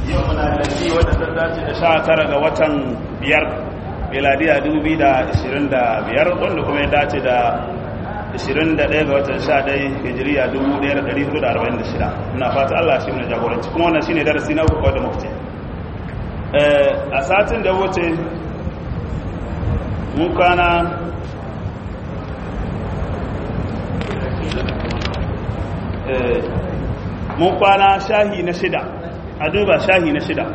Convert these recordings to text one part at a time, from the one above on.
yau muna da shi wadda ta dace da sha tara ga watan biyar miladiya 2025 wanda kuma ya dace da 21 ga watan 11 hijiriya 1446 muna fata Allah shi ne jagoranci kuma wannan shine darasi na uku da mufti a satin da wuce mun kwana mun kwana shahi na shida a duba shahi na shida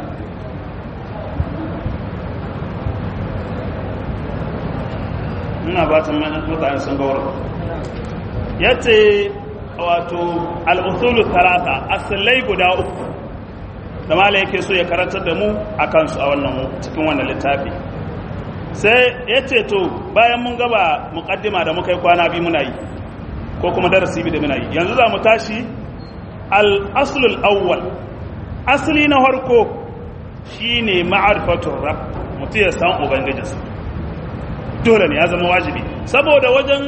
muna ba ta mutane sun gaura ya ce wato al'usulu talata asalai guda uku da mala yake so ya karantar da mu a kansu a wannan cikin wannan littafi sai ya ce to bayan mun gaba mukaddima da muka yi kwana biyu muna yi ko kuma darasi biyu da muna yi yanzu za mu tashi al'asulul awwal asali na harko shi ne ma'arifatun rab mutu ya san ubangijinsa dole ne ya zama wajibi saboda wajen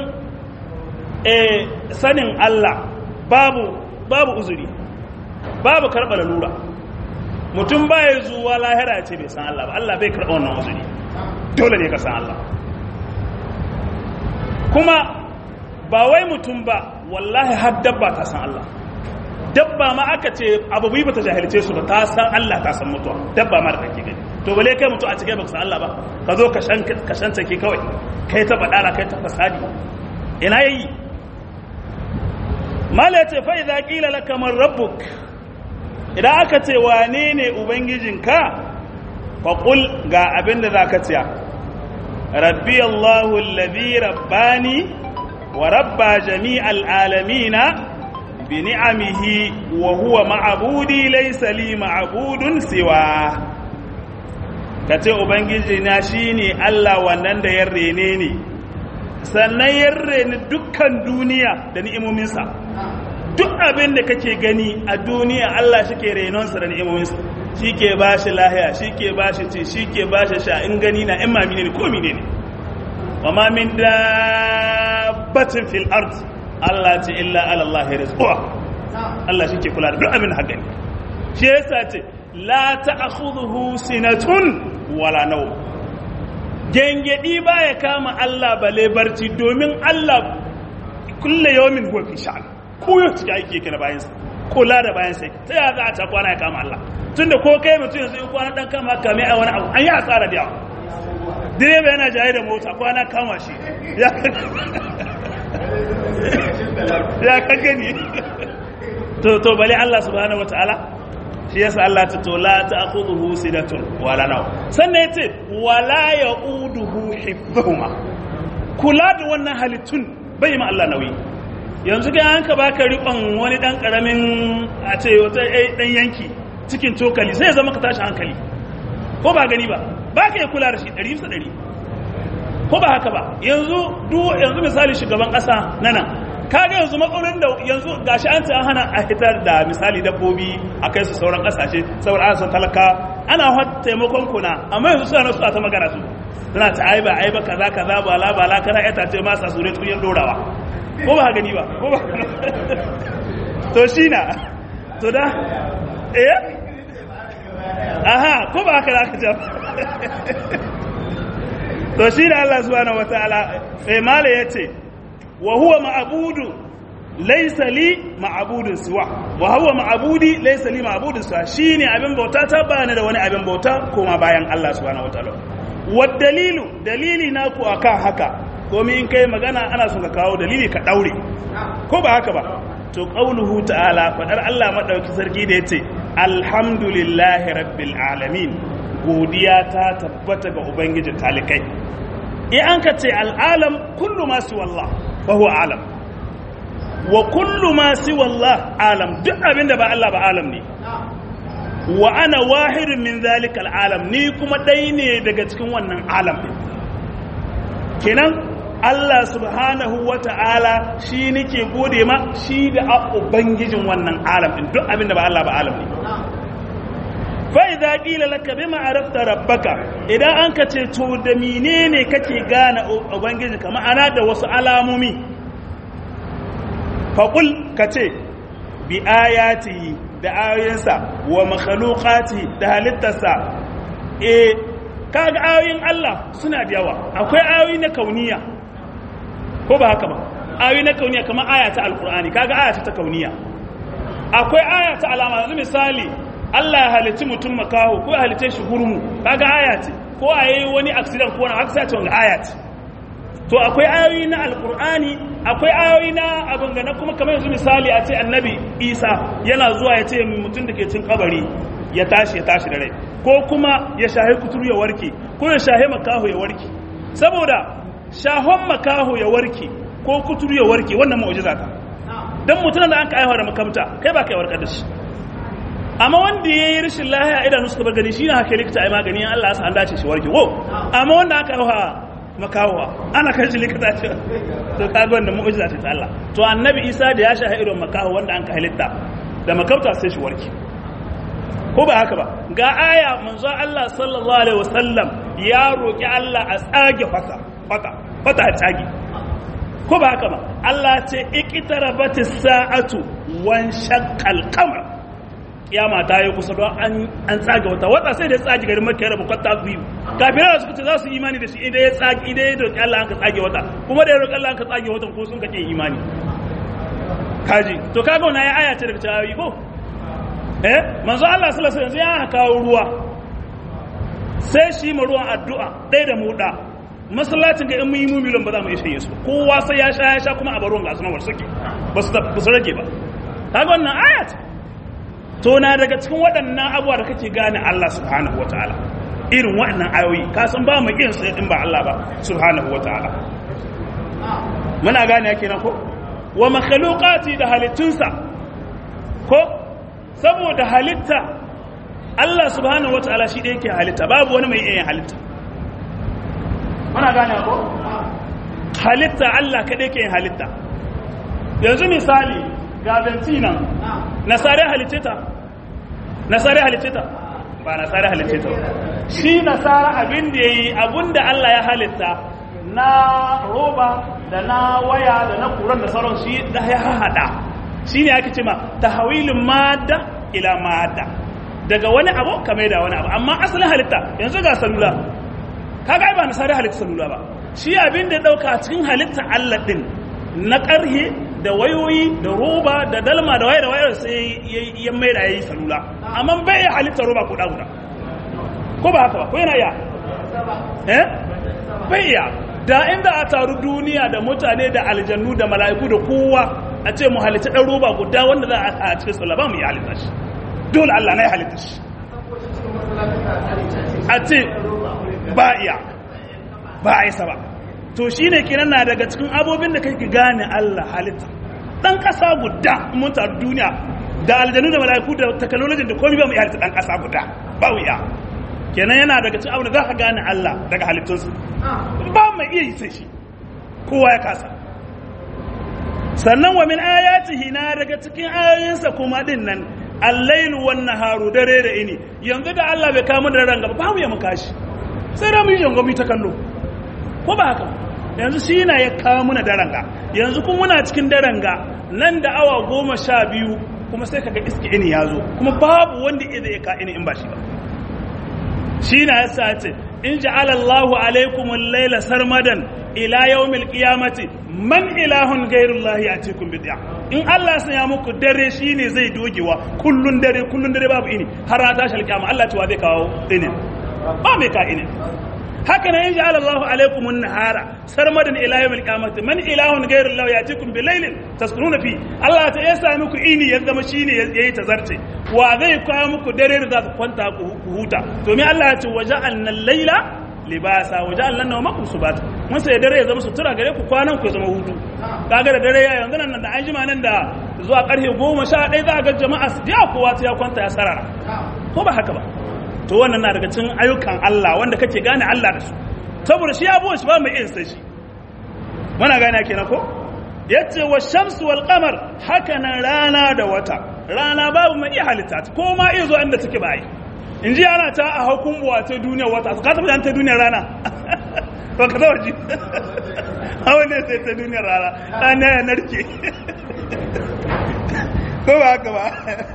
sanin Allah babu babu uzuri babu karɓar lura mutum baya zuwa lahira ce bai san Allah ba Allah bai karɓa wannan uzuri dole ne ka san Allah kuma ba wai mutum ba wallahi har dabba ta san Allah dabba ma aka ce abu bai bata jahilce su ba ta san Allah ta san mutuwa dabba ma da kake gani to bale kai mutu a cikin baka san Allah ba ka zo ka shan ka shan take kawai kai ta badala kai ta fasadi ina yayi mala ce fa idza qila laka man rabbuk idan aka ce wane ne ubangijinka fa qul ga abin da zaka ce rabbi Allahu alladhi rabbani wa rabba jami'al alamina بنعمه وهو معبودي ليس لي معبود سواه kace ubangiji na shine Allah wannan da ya rene ni sannan ya rene dukkan duniya da ni'imominsa duk abin da kake gani a duniya Allah shike renonsa da ni'imominsa shike bashi lahiya shike bashi ci shike bashi sha in gani na in mamine ne ko mine ne wa ma min dabbatin fil ardi Allah ce illa alallahi rizquha Allah shi ke kula da duk abin hakan shi yasa ce la ta'khudhuhu sinatun wala nawm gengedi baya kama Allah bale barci domin Allah kullu yawmin huwa fi sha'an ko yau cike aiki yake na bayan sa kula da bayan sa ta ya za a ta kwana ya kama Allah tunda ko kai mutum yanzu in kwana dan kama kame a wani abu an yi asara da yawa direba yana jaye da mota kwana kama shi ya ya ka gani to to bale Allah subhanahu wataala shi yasa Allah ta to la ta'khudhuhu sidatun wala naw sannan yace wala yauduhu hifdhuhuma kula da wannan halittun bai ma Allah nauyi yanzu ga an ka baka rikon wani dan karamin a ce wata dan yanki cikin cokali sai ya zama ka tashi hankali ko ba gani ba baka ya kula da shi 100 bisa 100 ko ba haka ba yanzu yanzu misali shugaban kasa na nan kaga yanzu matsalolin da yanzu gashi an ce an hana a hitar da misali dabbobi a kai su sauran kasashe saboda ana son talaka ana hot taimakon kuna amma yanzu suna nasu a ta magana su suna ta aiba aiba kaza kaza ba la ba la kana ita ce masa sure tuyen dorawa ko ba gani ba ko ba to shi na to da eh aha ko ba haka za ka jam to shi da Allah subhanahu wataala sai mala yace wa huwa ma'budu laysa li ma'budun siwa wa huwa ma'budi laysa li ma'budun siwa shine abin bauta ta bani da wani abin bauta kuma bayan Allah subhanahu wataala wa dalilu dalili na ku akan haka komai in kai magana ana son ka kawo dalili ka daure ko ba haka ba to qauluhu ta'ala fadar Allah madauki sarki da yace alhamdulillahi rabbil alamin godiya ta tabbata ga ubangiji talikai in an ka ce al'alam kullu ma su wallah fa huwa alam wa kullu ma su wallah alam duk abin da ba Allah ba alam ne wa ana wahidun min zalika al'alam ni kuma ɗai ne daga cikin wannan alam ɗin kenan Allah subhanahu wa ta'ala shi nake gode ma shi da a ubangijin wannan alam ɗin duk abin da ba Allah ba alam ne fa'iza ƙila laka bi ma'arafta rabbaka idan an ka ce to da menene kake gane ubangiji ka ma'ana da wasu alamomi faƙul ka ce bi ayatihi da ayoyinsa wa makhluqati da halittarsa eh kaga ayoyin Allah suna da yawa akwai ayoyi na kauniya ko ba haka ba ayoyi na kauniya kamar aya ta alqur'ani kaga aya ta kauniya akwai aya ta alama yanzu misali Allah ya halicci mutum makaho ko ya halicce shi gurmu kaga aya ce ko a yi wani accident ko wani accident wani aya ce to akwai ayoyi na alkur'ani akwai ayoyi na abin gana kuma kamar yanzu misali a ce annabi isa yana zuwa ya ce mutum da ke cin kabari ya tashi ya tashi da rai ko kuma ya shahi kuturu ya warke ko ya shahi makaho ya warke saboda shahon makaho ya warke ko kuturu ya warke wannan mu'jiza ta dan mutum da an ka aiwa da makamta kai ba kai warkar da shi amma wanda ya yi rashin lahiya idanu suka bar gani shi na haka likita ai magani in Allah ya sa an dace shi warke wo amma wanda aka aiwa makawa ana kan shi likita ce to kaga wannan mu'jiza ce ta Allah to annabi Isa da ya shaha irin makaho wanda an ka halitta da makauta sai shi warke ko ba haka ba ga aya manzo Allah sallallahu alaihi wasallam ya roki Allah a tsage fata fata fata a tsage ko ba haka ba Allah ce iqtarabatis sa'atu wan shaqqal qamar kiyama ta yi kusa don an tsage wata wata sai da ya tsage garin makka da bukwata biyu kafirai da suka ce za su imani da shi idan ya tsage idan ya roƙi Allah an ka tsage wata kuma da ya roƙi Allah an ka tsage watan ko sun kake imani kaji to kaga wannan ya aya ce daga tawayi ko eh manzo Allah sallallahu alaihi wasallam ya kawo ruwa sai shi ma ruwan addu'a ɗaya da mu da masallacin ga in mun yi mu miliyan ba za mu ishe yesu kowa sai ya sha ya sha kuma a baruwan ga sunan wasu suke ba su rage ba kaga wannan aya ce to na daga cikin waɗannan abuwa da kake gane Allah subhanahu wa ta'ala irin waɗannan ayoyi ka san ba mu irin sai in ba Allah ba subhanahu wa ta'ala muna gane yake na ko wa makhluqati da halittunsa ko saboda halitta Allah subhanahu wa ta'ala shi da yake halitta babu wani mai iya halitta muna gane ko halitta Allah kaɗai ke halitta yanzu misali ga bentina nasare halice ta nasare halice ta ba nasare halice ta shi nasara abin da yayi abin da Allah ya halitta na roba da na waya da na kuran da sauran shi da ya hada shi ne ake cema tahawilin madda ila madda daga wani abu kame da wani abu amma asalin halitta yanzu ga salula kaga ba nasare halitta salula ba shi abin da dauka cikin halitta Allah din na ƙarhe da wayoyi da roba da dalma da waye da waye sai ya mai da yayi salula amma bai ya halitta roba ko da guda ko ba haka ba ko yana ya eh bai ya da inda a taru duniya da mutane da aljannu da mala'iku da kowa a ce mu halitta dan roba guda wanda za a cikin sallah ba mu yi halitta shi dole Allah na ya halitta shi a ce ba iya ba a isa ba to shi ne kenan na daga cikin abobin da kake gane Allah halitta dan kasa guda mun ta duniya da aljanu da mala'iku da technology da komai ba mu iya halitta dan kasa guda ba mu iya kenan yana daga cikin abin da zaka gane Allah daga halittunsa ba mu iya yi sai shi kowa ya kasa sannan wa min ayatihi na daga cikin ayoyinsa kuma din nan al-lailu wan naharu dare da ini yanzu da Allah bai kama da ran gaba ba mu ya muka shi sai da mu yi jangomi ta kallo ko ba haka yanzu shi na ya kawo muna daranga yanzu kun muna cikin daranga nan da awa goma sha biyu kuma sai kaga iske ini ya zo kuma babu wanda iya zai ka ini in ba shi ba shi na ya sace in ja'ala Allahu alaikum al-laila sarmadan ila yawmil qiyamati man ilahun ghairullahi yatikum bid'a in Allah ya muku dare shine zai dogewa kullun dare kullun dare babu ini har ta tashi alkiyama Allah cewa zai kawo ini ba mai ka ini haka nan yaji Allah alaikum an-nahara sarmadan ila yawmil qiyamati man ilahun ghayru Allah yatikum bi laylin taskununa fi Allah ta yasa muku ini ya zama shine yayi tazarce wa zai kawo muku dare da za ku kwanta ku huta to me Allah ya ce waja'alna al-layla libasa waja'alna nawmakum subata mun sai dare ya zama sutura gare ku kwanan ku zama hutu kaga da dare ya yanzu nan da an jima nan da zuwa karfe 11 za ga jama'a ya kowa ta ya kwanta ya sarara ko ba haka ba to wannan na daga cikin ayyukan Allah wanda kake gane Allah da su saboda shi abuwa shi ba mai iya sai shi muna gane kenan ko yace wa shamsu wal qamar haka nan rana da wata rana babu mai iya halitta ko ma iya zo inda take bai in ji ana ta a hukun buwa ta duniyar wata ka taɓa ta duniyar rana ba ka taɓa ji hawa ne sai ta duniyar rana rana ya narke ko ba haka ba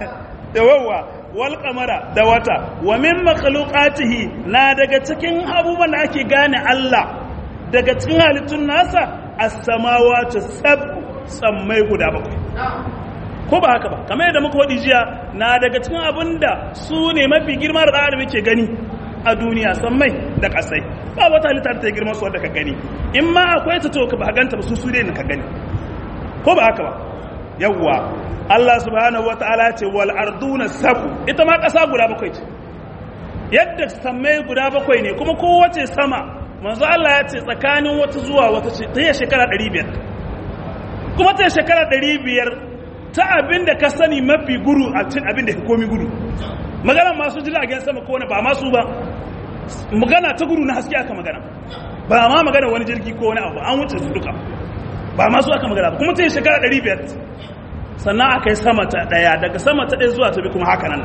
yawawa wal qamara da wata wa min makhluqatihi na daga cikin abubuwan da ake gane Allah daga cikin halittun nasa as-samawati sab sammai guda bakwai ko ba haka ba kamar yadda muka wadi jiya na daga cikin abinda su ne mafi girma da adam yake gani a duniya sammai da kasai ba wata halitta ta girma su wanda ka gani in ma akwai ta to ka ba ganta ba su su ne ka gani ko ba haka ba yawwa Allah subhanahu wa ta'ala ce wal arduna sabu ita ma ƙasa guda bakwai ce yadda sammai guda bakwai ne kuma kowace sama manzo Allah ya ce tsakanin wata zuwa wata ce ta yi shekara 500 kuma ta yi shekara 500 ta abin da ka sani mafi guru a cin abin da ka komi gudu magana masu jiragen sama ko wani ba masu ba magana ta guru na haske aka magana ba ma magana wani jirgi ko wani abu an wuce su duka ba masu aka magana ba kuma ta yi shekara 500 sannan aka yi sama ta ɗaya daga sama ta ɗaya zuwa ta bi kuma haka nan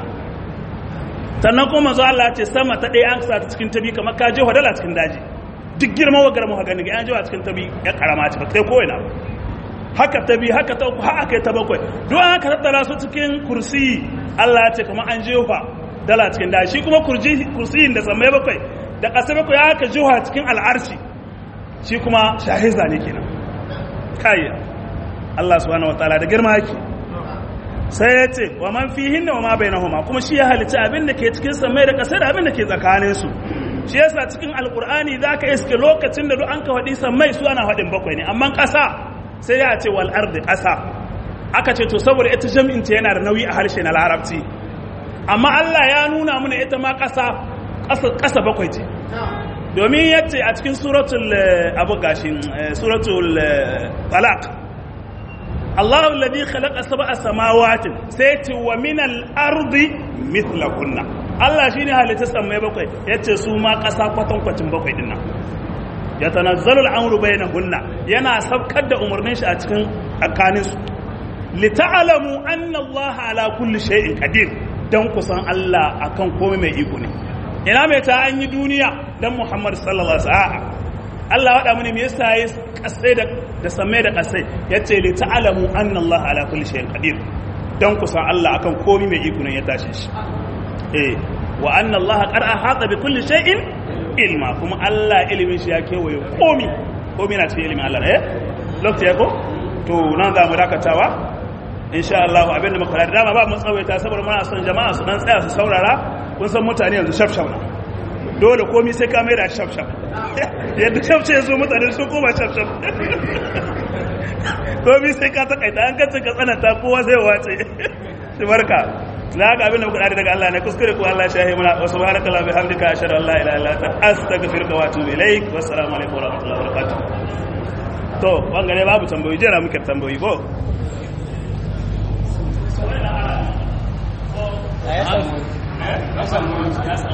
sannan kuma zuwa Allah ce sama ta ɗaya an sa ta cikin tabi kamar ka je hadala cikin daji duk girma wa garma haka ga an jewa cikin tabi ya karama ce ba kai ko ina haka tabi haka ta uku haka kai ta bakwai duk an haka tattara su cikin kursi Allah ya ce kamar an jefa dala cikin daji shi kuma kursiyin da sammai bakwai da ƙasa bakwai haka jewa cikin al'arshi shi kuma shahiza ne kenan kayya Allah subhanahu wataala da girma yake sai ya ce wa man fihinna wa ma bainahuma kuma shi ya halitta abin da ke cikin samai da ƙasa da abin da ke tsakanin su shi yasa cikin alqur'ani zaka iske lokacin da duk an ka faɗi samai su ana faɗin bakwai ne amma ƙasa sai ya ce wal ardi ƙasa aka ce to saboda ita jam'in ta yana da nauyi a harshe na larabci amma Allah ya nuna mana ita ma ƙasa ƙasa bakwai ce domin yace a cikin suratul abu gashin suratul talaq الله الذي خلق سبع سماوات سيتي ومن الأرض مثلهن Allah shine halitta sammai bakwai yace su ma ƙasa kwatan kwacin bakwai din nan ya tanazzalu al'amru bainahunna yana sabkar da umarnin shi a cikin tsakanin su li ta'lamu anna Allah ala kulli shay'in qadir dan kusan Allah akan komai mai iko ne ina mai ta an yi duniya dan Muhammad sallallahu alaihi wasallam Allah waɗa mini me yasa ya kasai da da samai da kasai yace li ta'lamu anna Allah ala kulli shay'in qadir dan kusan Allah akan komai mai iko ne ya tashi shi eh wa anna Allah qad ahata bi kulli shay'in ilma kuma Allah ilimin shi ya kewaye komai komai na cikin ilimin Allah eh lokaci ko to nan za mu dakatawa insha Allah abin da muka da dama ba mun tsawaita saboda muna son jama'a su dan tsaya su saurara kun san mutane yanzu shafshaf na dole komai sai ka mai da shafshaf yadda shafce ya zo mutane sun koma shafshaf komai sai ka takaita an kacin ka tsananta kowa zai wace shi barka na ga abin da muka daga Allah ne kuskure ko Allah shahi muna wa subhanaka la bihamdika ashhadu an la ilaha illa anta astaghfiruka wa atubu ilaik wa assalamu alaikum wa rahmatullahi wa barakatuh to bangare babu tambayoyi jira muke tambayoyi ko